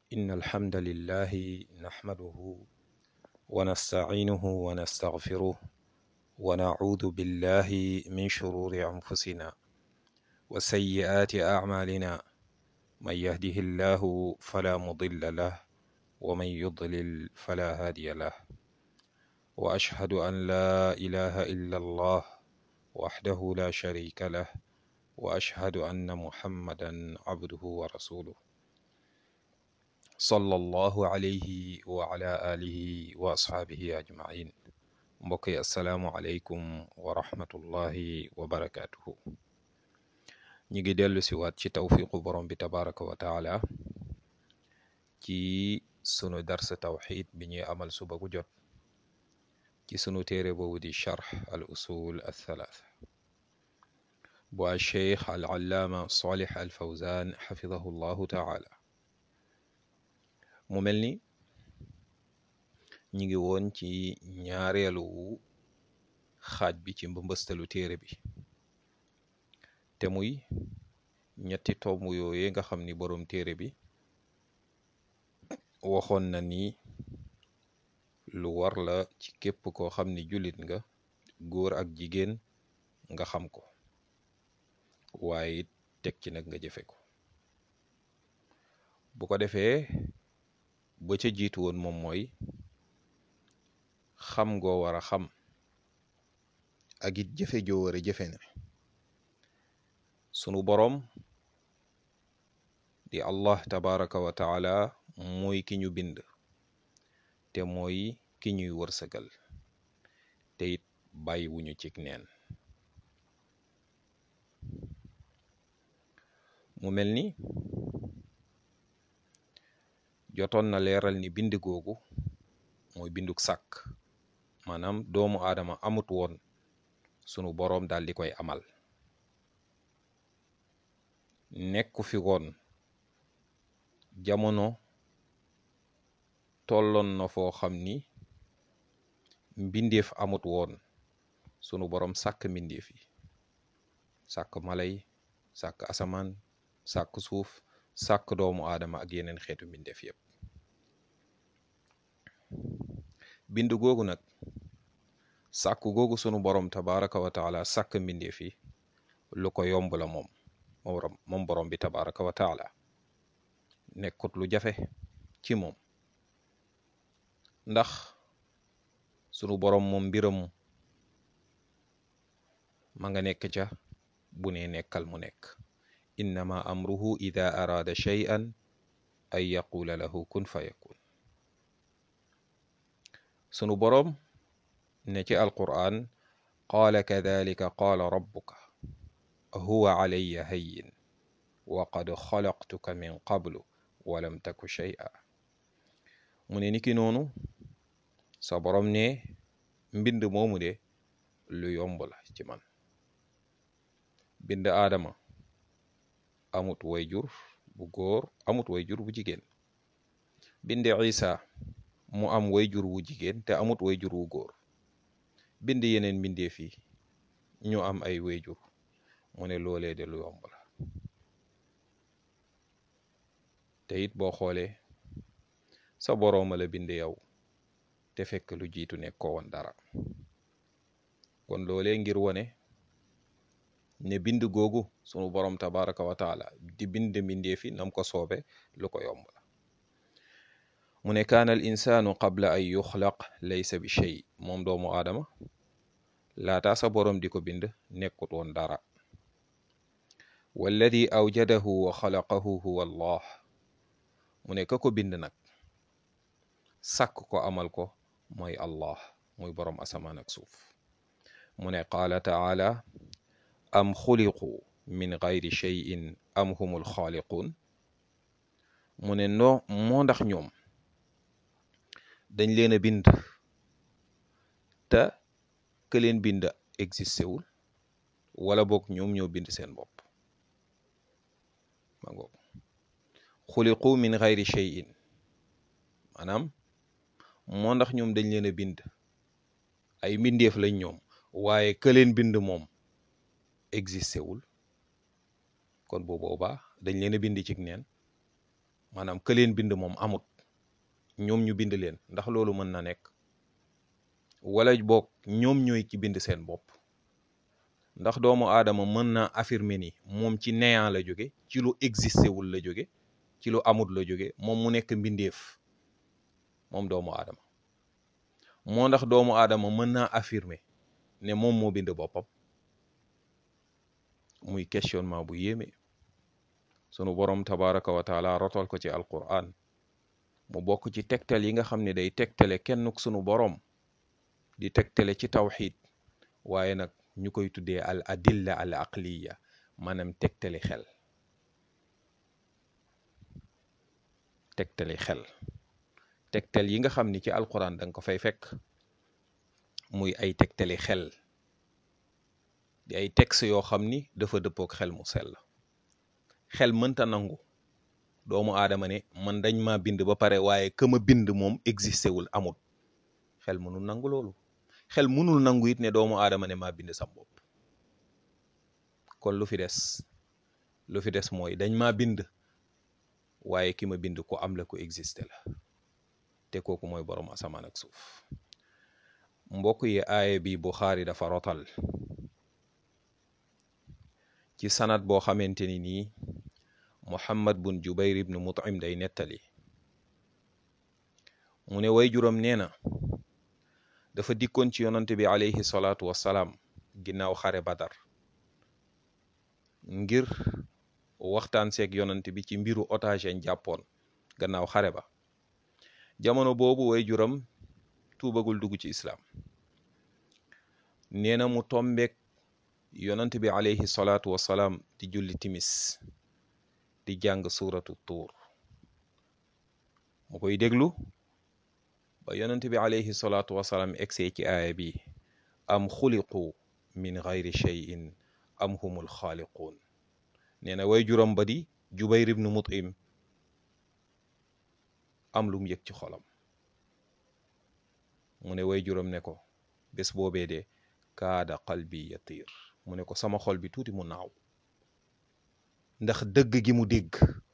إن الحمد لله نحمده ونستعينه ونستغفره ونعوذ بالله من شرور أنفسنا وسيئات أعمالنا من يهده الله فلا مضل له ومن يضلل فلا هادي له وأشهد أن لا إله إلا الله وحده لا شريك له وأشهد أن محمدا عبده ورسوله صلى الله عليه وعلى آله وأصحابه أجمعين mbokk yi asalaamualeykum wa rahmatullahi wa barakaatuhu ñi ngi dellu si waat ci tawfiqu borom bi tabaraka wa taala ci sunu darsa tawxid bi ñuy amal suba gu jot ci sunu téere boobu di charx al usul al thalaatha bu a cheikh al allaama salih al fawzan xafidahu llahu taala mu mel ni ñi ngi woon ci ñaareelu xaaj bi ci mbëmbëstalu téere bi te muy ñetti tomb yooye nga xam ni boroom téere bi waxoon na ni lu war la ci képp koo xam ni jullit nga góor ak jigéen nga xam ko waaye it teg ci nag nga jëfe ko bu ko defee ba ca jiitu woon moom mooy xam ngoo war a xam ak it jëfe joo war a jëfe ne sunu boroom di allah tabaraka wa taala mooy ki ñu bind te mooy ki ñuy wërsëgal te it bàyyi wuñu cig neen mu mel ni jotoon na leeral ni bind googu mooy binduk sàkk maanaam doomu aadama amut woon sunu boroom daal di koy amal nekku fi woon jamono tolloon na foo xam ni mbindeef amut woon sunu boroom sàkk mbindeef yi sàkk malay sàkk asamaan sàkk suuf sàkk doomu aadama ak yeneen xeetu mbindeef yépp bind googu nag sàkk googu sunu boroom tabaraka wa taala sàkk mbindeef yi lu ko yomb la moom moom boroom bi tabaraka wa taala nekkut lu jafe ci moom ndax sunu boroom moom mbiram ma nga nekk ca bu ne nekkal mu nekk innama amruhu ida araada shay'an an yaqula lahu kun fa yakun sunu boroom ne ci alqur'an qaala kadalika qaala rabbuka huwa alayya hayyin wa qad xalaqtuka min qablu walam taku shay'a mu ne niki noonu sa boroom ne mbind moomu de lu yomb la ci man bind aadama amut wayjur bu góor amut wayjur bu jigéen bind isa mu am wayjur wu jigéen te amut wayjur wu góor bind yeneen mbindeef yi ñu am ay wayjur mu ne loolee de lu yomb la te it boo xoolee sa borooma la bind yow te fekk lu jiitu nekkoo woon dara kon loolee ngir wone ne bind googu sunu boroom tabaraka wa taala di bind mbindeefi nam ko soobe lu ko yomb la mu ne kaana al insaanu qabla an yuxlaq laysa bi shay moom doomu aadama laataa sa boroom di ko bind nekkut woon dara walladi awjadahu wa xalaqahu huwa allah mu ne ka ko bind nag sàkk ko amal ko mooy allah muy boroom asamaan ak suuf mu ne qaala taala am xuliqu min gayri cheyin am humul xaaliquun mu ne noo moo ndax ñoom dañ leen a bind te ke leen bind existé wul wala boog ñoom ñoo bind seen bopp ma ngoog xuliqu min gayri cheyin maanaam moo ndax ñoom dañ leen a bind ay mbindeef lañ ñoom waaye ke leen bind moom existé wul kon bu boobaa dañ leen a bind cig neen maanaam ka leen bind moom amut ñoom ñu bind leen ndax loolu mën na nekk wala boog ñoom ñooy ki bind seen bopp ndax doomu aadama mën na affirmer ni moom ci néant la jóge ci lu existé wul la jóge ci lu amut la jóge moom mu nekk mbindeef moom doomu aadama moo ndax doomu aadama mën naa affirmer ne moom moo bind boppam muy questionnement bu yéeme sunu borom tabaraka wa taala rotal ko ci alquran mu bokk ci tegtal yi nga xam ne day tegtale kennuk sunu borom di tegtale ci tawxid waaye nag ñu koy tuddee al adilla al aqliya maanaam tegtali xel tegtali xel tegtal yi nga xam ni ci alquran danga ko fay fekk muy ay tegtali xel di ay texte yoo xam ni dafa dëppook xel mu sell xel mënta nangu doomu aadama ne man dañ ma bind ba pare waaye ka ma bind moom existé wul amul xel mënul nangu loolu xel mënul nangu it ne doomu aadama ne maa bind sam bopp kon lu fi des lu fi des mooy dañ maa bind waaye ki ma bind ko am la ko existé la te kooku mooy borom asamaan ak suuf mbokk yi aaya bi Buxaari dafa rotal ci sanat boo xamante ni nii Muhammad bun Jubayr ibnu Mut'im day nettali mu ne way juróom nee na dafa dikkoon ci yonante bi alayhi salaatu wassalaam ginnaaw xare Badar ngir waxtaan seeg yonante bi ci mbiru otage yañ jàppoon gannaaw xare ba jamono boobu way juram tuubagul dugg ci islaam nee na mu tombeek yonant bi alayhi salaatu wassalaam di julli timis di jàng suuratu tuur mu koy déglu ba yonant bi alayhi salaatu wassalaam egsee ci aaya bi am xuliqu min gayri cheyin am humul xaaliquun nee na way juram ba di jubayr ibnu mut'im am lu mu yëg ci xolam mu ne way juram ne ko bés boobee de kaada qalbi yatiir mu ne ko sama xol bi tuuti mu naaw ndax dëgg gi mu dégg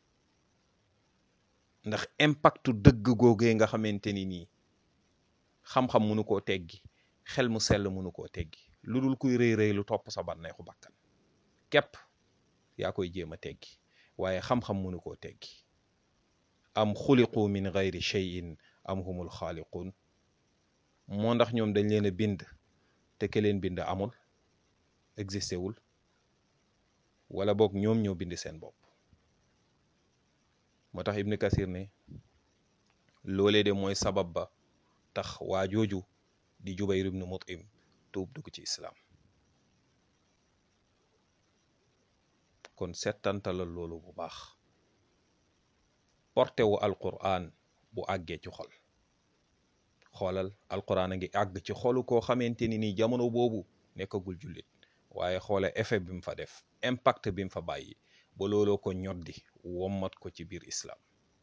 ndax impactu dëgg googee nga xamante ni nii xam-xam munu koo teggi xel mu sell munu koo teggi lu dul kuy rëy rëy lu topp sa bànneexu bakkan képp yaa koy jéem a teggi waaye xam-xam munu koo teggi am xuliqu min gayri cheyin am humul xaaliquun moo ndax ñoom dañ leen a bind te ke leen bind amul existé wul wala boog ñoom ñoo bind seen bopp moo tax ibn kasir ne loolee de mooy sabab ba tax waa jooju di jubayr ibnu mut'im tuub dugg ci islaam kon settantalal loolu bu baax porté wu alquran bu àggee ci xol xoolal alquran a ngi àgg ci xolu koo xamante ni nii jamono boobu nekkagul jullit waaye xoola effet bi mu fa def impact bi mu fa bàyyi ba looloo ko ñoddi wommat ko ci biir islaam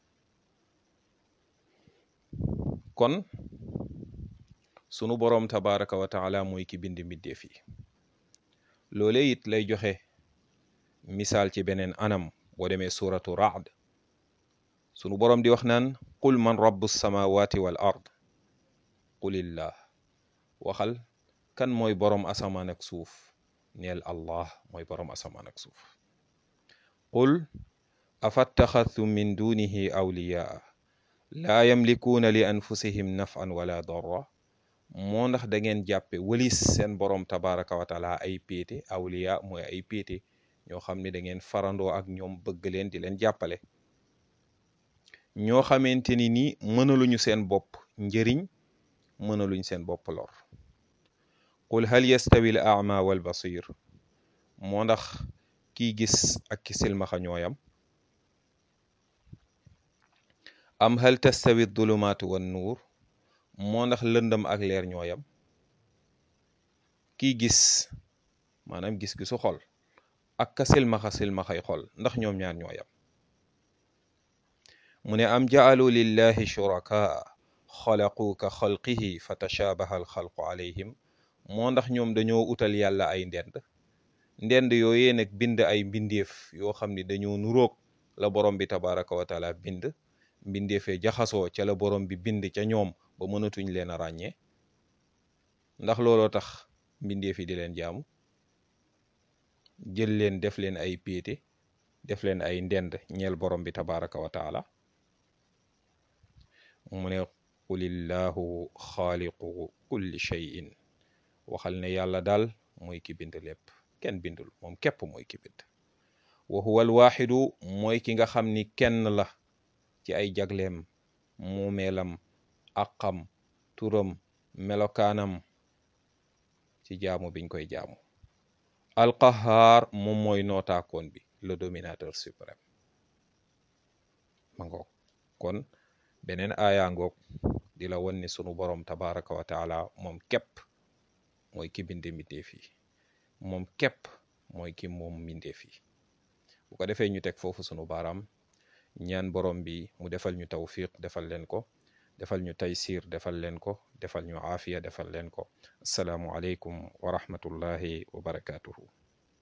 kon sunu boroom tabaraka wa taala mooy ki bind mbindeef yi loole it lay joxe misaal ci beneen anam boo demee suratu raad sunu boroom di wax naan qul man rabbu samawati wal ard qulillah waxal kan mooy boroom asamaan ak suuf neel allah mooy boroom asamaan ak suuf qul afattaxadtum min dunihi awliyaa laa yamlikuuna li anfusihim naf'an wala darra moo ndax da ngeen jàppe wëlis seen boroom tabaraka wa taala ay péete awliya mooy ay péete ñoo xam ne da ngeen farandoo ak ñoom bëgg leen di leen jàppale ñoo xamante ni ni mënaluñu seen bopp njëriñ mënaluñ seen bopp lor qul hal yastawi al a'ma wal basir moo ndax kiy gis ak ki silmaxa ñooyam am hal tastawi dulumaatu wan nuur moo ndax lëndëm ak leer ñooyam kiy gis maanaam gis-gisu xol ak ka silmaxa silmaxay xol ndax ñoom ñaar ñooyam mu ne am ja'alu lillahi shurakaa xalaqu ka xalqihi fa tashaabaha alxalqu alayhim moo ndax ñoom dañoo utal yàlla ay ndend ndend yooyee nag bind ay mbindeef yoo xam ni dañoo nuroog la borom bi tabaraka wa taala bind mbindeefee jaxasoo ca la borom bi bind ca ñoom ba mënatuñ leen a ràññee ndax looloo tax mbindeef yi di leen jaamu jël leen def leen ay péete def leen ay ndend ñeel borom bi tabaraka wa taala mu ne qulillahu xaaliqu kulli shay'in waxal ne yàlla daal mooy ki bind lépp kenn bindul moom képp mooy ki bind wa huwa alwaxidu mooy ki nga xam ni kenn la ci ay jagleem muumeelam aqam turam melokaanam ci jaamu biñ koy jaamu alqahaar moom mooy nootaakoon bi le dominateur suprême ma ngoog kon beneen aaya ngoog di la won ni sunu borom tabaraka wa taala moom képp mooy ki binde mbindeef yi moom képp mooy ki moom mbindeef yi bu ko defee ñu teg foofu sunu baaraam ñaan borom bi mu defal ñu tawfiq defal leen ko defal ñu taysir defal leen ko defal ñu aafiya defal leen ko asalaamu aleykum wa rahmatullahi wa barakatuhu